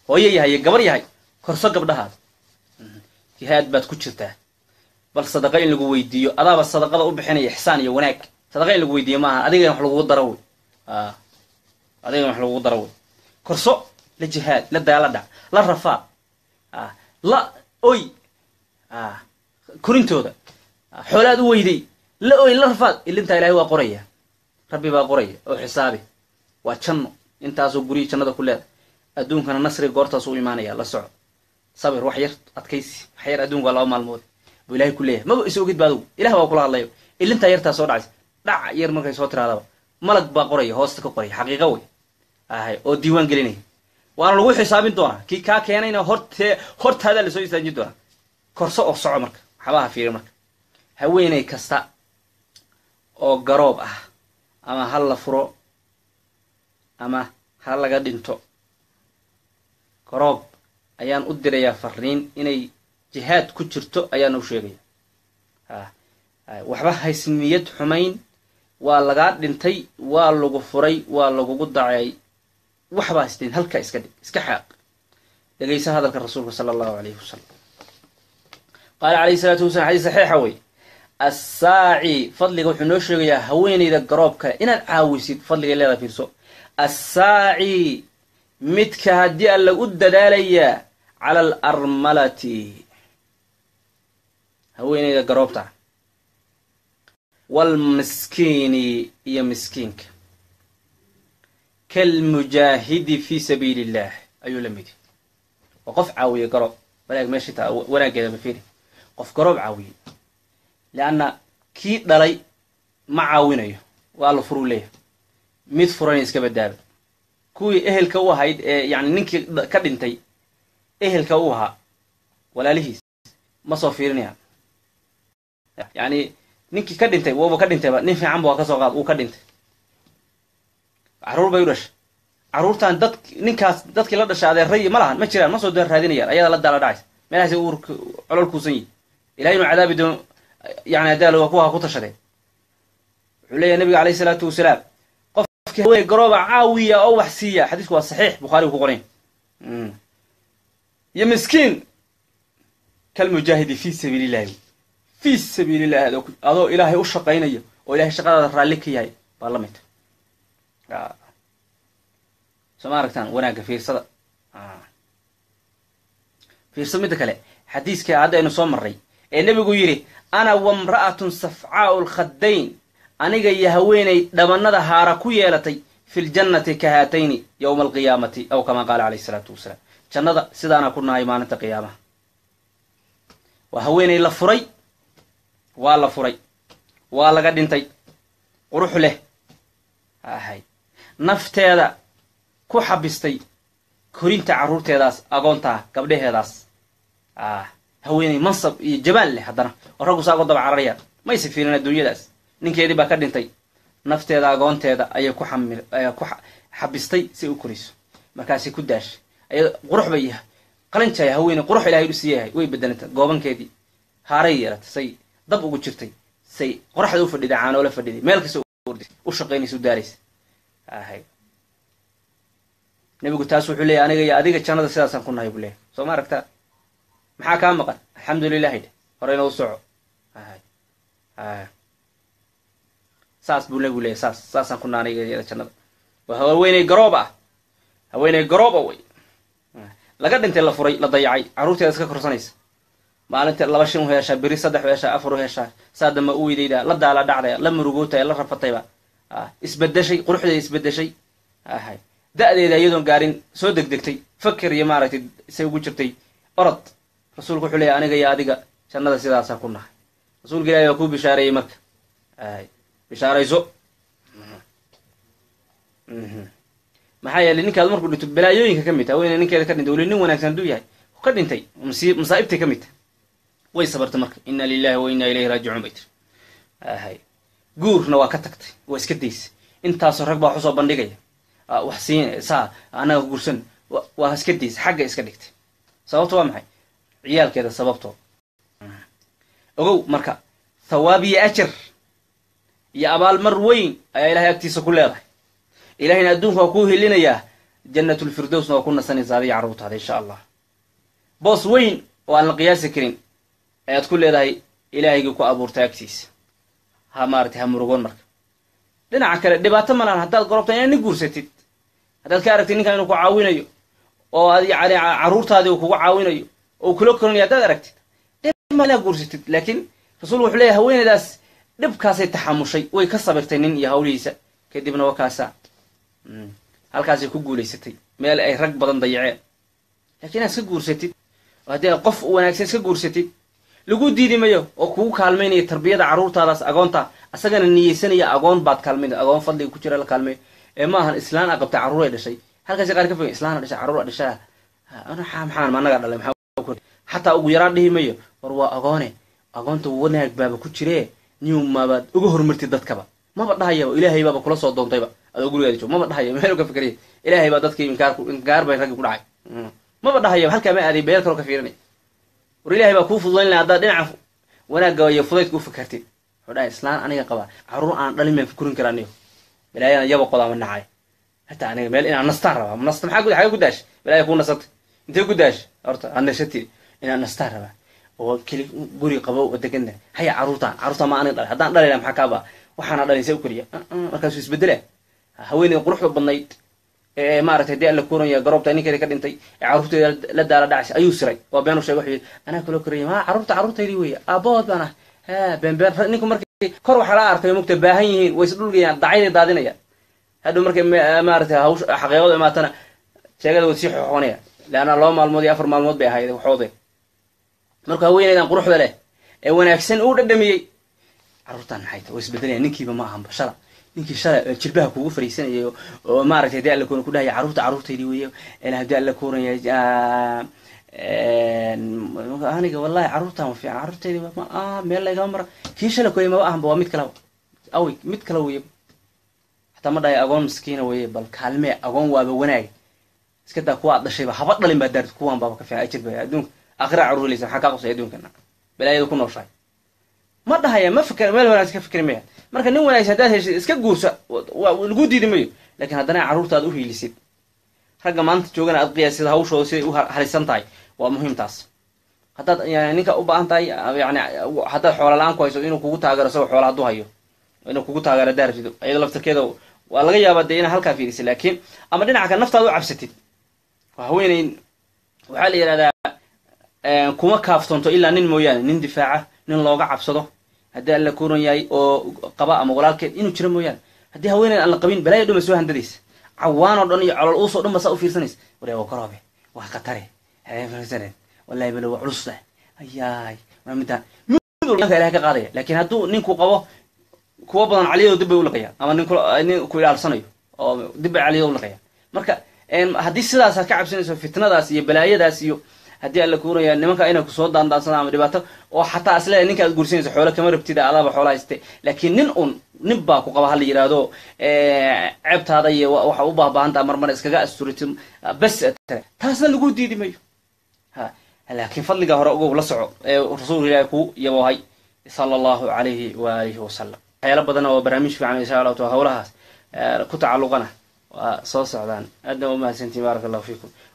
hooyo yahay iyo gabar yahay korso gabdhahaada jihaad baad ku jirtaa bal sadaqa in lagu weydiiyo adaaba sadaqada u bixinaya ixsaan iyo wanaag sadaqa in lagu weydiiyo maaha adiga in wax lagugu daro wey adiga in wax lagugu daro wey korso la jihaad la daala dhac la rafaa la oy korintooda xoolaad u weyday la oy la rafaad ilintaa ilahay waa qoraya rabbi baa qoraya oo xisaabi waa janno intaasoo gurihii jannada ku leeda adduunkana nasriga goortaas u imaanaya la soco sabir wax yar adkaysi wax yar adduunka waa laba maalmood buu ilahay ku leeyahay maba is ogid ba adugu ilah baa kula hadlayo ilintaa yartaa soo dhacaysa dhac yar markay soo tiraadaba malag baa qoraya hoosta ka qoraya xaqiiqa wey ahay oo diiwaan gelinaya waana lagu xisaabin doonaa kii kaa keenayna hortee hortaadaa lasoo istaajin doonaa korso oo soco marka waxbaha fiiri marka haweeney kasta oo garoob ah ama ha la furo ama ha laga dhinto garoob ayaan u dirayaa fariin inay jihaad ku jirto ayaan u sheegaya waxba haysmiyad xumayn waa lagaa dhintay waa lagu furay waa lagugu dacay waxba haysteen halkaa iska dhig iska xaaq dhegaysa hadalka rasuulka sala allahu alayhi wasalam qaala calayhi salaatu wasalam xadiis saxiixa wey assaaci fadliga wuxuu noo sheegayaa haweeneyda garoobka inaad caawisid fadligay leedaa fiirso assaaci midka haddii alla u dadaalayaa cala alarmalati haweeneyda garoobta waalmiskiini iyo miskiinka kalmujaahidi fi sabiili illah ayuu la midi waa qof caawiye garoob wanaag meesha taa wanaaggeeda ma fiiri qof garoob caawiye leanna kii dhalay ma caawinayo waa la furuu leeyahay mid furana iska badaaba kuwii ehelka u ahayd ee yani ninkii ka dhintay ehelka u ahaa walaalihiis ma soo fiirinayaan yani ninkii ka dhintay waba ka dhintayba nin fiican ba waa kasoo qaad uu ka dhintay carruur bay u dhashay carruurtan dad ninkaas dadkii la dhasha adeeray ma lahan ma jiraan ma soo daan raadinayaan ayadaa la daala dhacaysa meelahaas uur colol kuusan yihi ilahay inuu cadaabi doono yani haddaa kuwa ha ku tashadeen wuxuu leeyahy nabiga alayh isalaatu wasalaam qofkii haweeney garooba caawiya oo wax siiya xadiisku waa saxiix bukhaari ku qorayn iyo miskiin kalmujaahidi fi sabiili illahi fi sabiili illahi adoo ilaahay u shaqaynayo oo ilahay shaqadaada raalli ka yahay baa la midta soo ma aragtaan wanaagga fiirsada fiirso midda kale xadiiska hadda aynu soo marray ee nebigu yidhi ana wamra'atun safcaau lkhaddayn aniga iyo haweeney dhabanada haara ku yeelatay fi ljannati ka haatayni yowma alqiyaamati aw kamaa qaala calayh isalaatu wasalaam jannada sidaana ku nahay maalinta qiyaamaha waa haweeney la furay waa la furay waa laga dhintay qurux leh ahay nafteeda ku xabistay korinta carruurteedaas agoontaa gabdhaheedaas ah haweeney mansab iyo jamaal leh haddana oo raggu saa uga daba cararayaan mayse fiirin adduunyadaas ninkeedii baa ka dhintay nafteeda agoonteeda ayay ku xami ku xabistay si u korayso markaasay ku daashay ayado qurux bay yahay qalinjaya haweeney qurux ilahay u siiyahay way bedelanta goobankeedii haaray yeelatay say dab ugu jirtay say qoraxda u fadhiday caanoola fadhiday meel kasta u shaqaynaysa u daaraysa ahay nebigu taas wuxuu leeyahy aniga iyo adiga jannada sidaasaan ku nahay buu leeyahy soo ma aragtaa maxaa kaa maqan alxamdulilahi dheh horeyna u soco ahay ay saas buu nebigu leeyahy saas saasaan ku naha aniga iyo jannada waa haweeney garoob ah haweeney garooba wey laga dhintay la furay la dayacay carruurteeda iska korsanaysa maalinta laba shin u heeshaa beri saddex u heeshaa afar u heeshaa saa damba u weydaydaa la daala dhacdaya la murugootaya la rafatayba isbedeshay quruxdeeda isbedeshay ahay da-deeda iyadoon gaarin soo degdegtay faker iyo maaragtay say ugu jirtay orod rasuulku wuxuu leeyahy aniga iyo adiga jannada sidaasaan ku nahay rasuulka ilahi waa kuu bishaareeyey marka ay bishaarayso maxaa yeelay ninkaad markuu dhinto balaayooyinka ka mid ta haweeney ninkeeda ka dhintay weli nin wanaagsan hadduu yahay ka dhintay masaa'ibtay ka mid ta way sabartay marka inna lilahi wa inna ilayhi raajicuun bay tiri ahay guurna waa ka tagtay waa iska daysay intaasoo rag baa waxusoo bandhigaya wax siin saa annaga guursan waa iska daysay xagga iska dhigtay sababto waa maxay ciyaalkeeda sababtoo ogow marka thawaab iyo ajar iyo abaalmar weyn ayaa ilahay agtiisa ku leedahay ilahayna adduunka waa kuu helinayaa jannatulfirdowsna waa ku nasanaysa adiga carruurtaada insha allah boos weyn oo aan la qiyaasi karin ayaad ku leedahay ilaahaygai ku abuurtay agtiisa ha maaratay ha murugoon marka dhinaca kale dhibaato malaan haddaad gorobta inaad nin guursatid haddaad ka aragtid ninkan inuu ku caawinayo oo ad yani carruurtaadii uu kugu caawinayo oo kula koranayo haddaad aragtid inaad guursatid laakiin rasuulku wuxuu leeyahy haweeneydaas dhibkaasay taxamushay way ka sabirtay nin iyo hawlihiisa kadibna waa kaasa halkaasay ku guulaysatay meel ay rag badan dayaceen lakiin inaad iska guursatid oo haddii aad qof wanaagsan iska guursatid lagu diidi mayo oo kugu kaalmaynaya tarbiyada carruurtaadaas agoonta asagana niyeysanaya agoon baad kaalmaynay agoon fadliga ku jira la kaalmeeyo ee ma ahan islaan a qabtay carruur ay dhashay halkaasi qaar ka fogen islaan a dhashay carruur a dhashaa maxaan ma anaga dhalay maxaa xataa ugu yaraan dhihi mayo war waa agoone agoonta wanaag baaba ku jiree niw maabaad uga hormartid dadkaba maba dhahaya ilaahay baaba kula soo doontayba adoo gurigaada joog maba dhahaya meel ka fikriya ilaahay baa dadkii inkaar inkaar bay raggi ku dhacay maba dhahaya halkaa ma aaday beel kaloo ka fiirinay war ilaahay baa kuu fududayn laha haddaad dhinaca wanaagga iyo fudaydka u fikartid wuxuu dhahay islaan aniga qabaa carruur aan dhalin baan fukurin karaa niyo balaayana yaba qodaama nacay hataa aniga meel inaan nastaan rabaa nasta maxaa xagee ku daash balaaya kuu nasatay intee ku daash horta aan nashatid inaan nastaan rabaa oo keli guri qabo oo degana haya carruurtaan carruurtaan ma aniga dhalay haddaan dhalayla maxaa kaaba waxaana dhalaysa u keliya markaasuu isbedela haweeneyda quruxda badnayd ee maaragtay dee alla kuuranya garoobta ninkeeda ka dhintay ee carruurteeda la daala dhacaysa ayuu siray waa been u sheegay wuxuu yidhi anaa kula koraya ma carruurta carruurtaydii weeye aabahood baan ah ha been been ninku markii kor waxaa la arkay mugta baahan yihiin way isdhulgayaan dacayday daadinayaan hadhow markay maaragtay hawsh xaqiiqadu imaatana sheegada way sii xoxoonaya leanna laba maalmood iyo afar maalmood bay ahayd waxoode marka haweeneydan quruxda leh ee wanaagsan uu dhadhamiyey carruurtaan maxay tahay way isbedelaya ninkiiba ma ahanba shala ninkii shalay jilbaha kugu fariisanayay oo maaragtay hadii alla kuuna ku dhahaya carruurta carruurtaydii weeye hadii alla kuunaya aniga wallahi carruurtaan wa fiican carruurtaydi ma meel laygama mara kii shalay koya maba ahanba waa mid kaleba awy mid kale weeye hataa ma dhahay agoon miskiina weeye bal kaalmee agoon waaba wanaaga iska daa kuwa ad dhashayba haba dhalin baa daarti kuwaan baaba ka fiican ajir ba adduunka aakhira carruur helaysa maxaa kaa qosay adduunkana balaayada ku nooshahay ma dhahaya ma fikr meel wanaagsan ka fikri maya marka nin wanaagsan haddaad heshid iska guursa lagu diidi mayo lakiin haddana carruurtaad u hiilisid ragga maanta joogana aad qiyaasid hawshooda siday u halisan tahay waa muhiim taas haddaad yani ninka u baahan tahay yani haddaad xoola la-aan ku hayso inuu kugu taageero isagoo xoola hadduu hayo inuu kugu taageero daartido iyadoo laftarkeeda waa laga yaabaa dee inaa halkaa fiirisid laakiin ama dhinaca kale naftaada u cabsatid haweeney waxaa la yidhahdaa kuma kaaftoonto ilaa nin mooyaane nin difaaca nin looga cabsado haddii alla kuuran yahay oo qaba ama walaalkeed inuu jiro mooyaane haddii haweeneyd aan la qabin balaya dhuma soo handadaysa cawaan oo dhan iyo colol uusoo dhan ba saa u fiirsanaysa waree waa karoobe waa khatare wallahi balo waa culus leh ayaay waa midaan mid walba ilahay ka qaadaya laakiin hadduu ninku qabo kuwa badan caliyado dib bay ulaqayaan ama nin nin ku ilaalsanayo oo dib bay caliyado ulaqayaan marka haddii sidaas aad ka cabsanayso fitnadaas iyo balaayadaas iyo haddii alla kuuraya nimanka inay kusoo daandaansana ama dhibaato oo xataa asleeda ninka aad guursanayso xoolo kama rabtida adaaba xoola hayste laakiin nin un nin baa ku qaba hala yidhaahdo ceebtaada iyo waxa u baahbaahantaa marmar iskaga asturitid bes taasna lagu diidi mayo ha laakiin fadliga hore ugow la soco ee rasuulka ilaahi ku yaboohay sala allahu alayhi waalihi wasalam waxyaalo badan oo barnaamij fiican insha allahu ta hawlahaas ku tacalluqana waa soo socdaan aadna umahadsantiin baaraka allahu fiikum